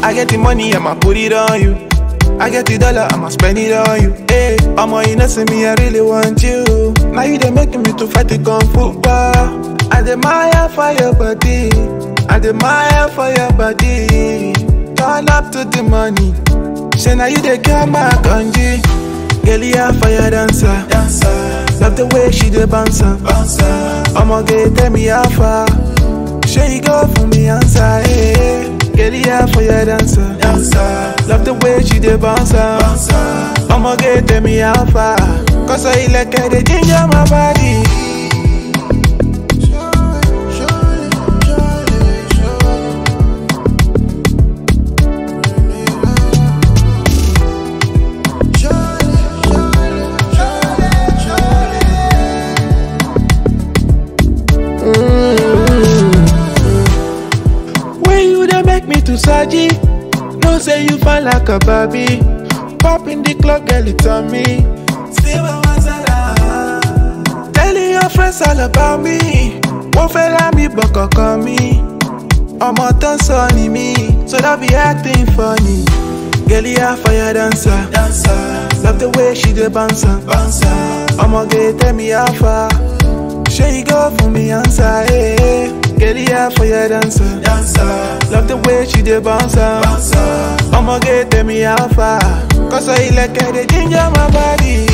I get the money, I'ma put it on you. I get the dollar, I'ma spend it on you. Hey, I'ma you know see me, I really want you. Now you they making me to fight the kung fu bar. I admire for your body. I admire for your body. Turn up to the money. Say now you the girl my kanji. Girl, you fire dancer. dancer. Love the way she the bouncer. bouncer. I'ma get tell me how far. Say you go for me answer. Hey. Girl, you fire dancer. dancer. Love the way she the bouncer. bouncer. I'ma get tell me how far. Cause I like her, they ginger my body. When you dey make me to Saji, no say you fine like a Barbie. Pop in the club, girl, it's on me. Still a Mazara. Telling your friends all about me. Wọ́n fẹ́ lá mi bọ̀ kọ̀ọ̀kan mi. Ọmọ tó ń sọ ni mí, so that be acting funny. Girl, you a fire dancer. dancer. Love the way she dey bounce. bouncer. Ọmọge tell me how far. Ṣé you go for me answer? Hey, girl, you a fire dancer. dancer. Love the way she dey bounce. bouncer. Ọmọge tell me how far. Cause I like her, they ginger my body.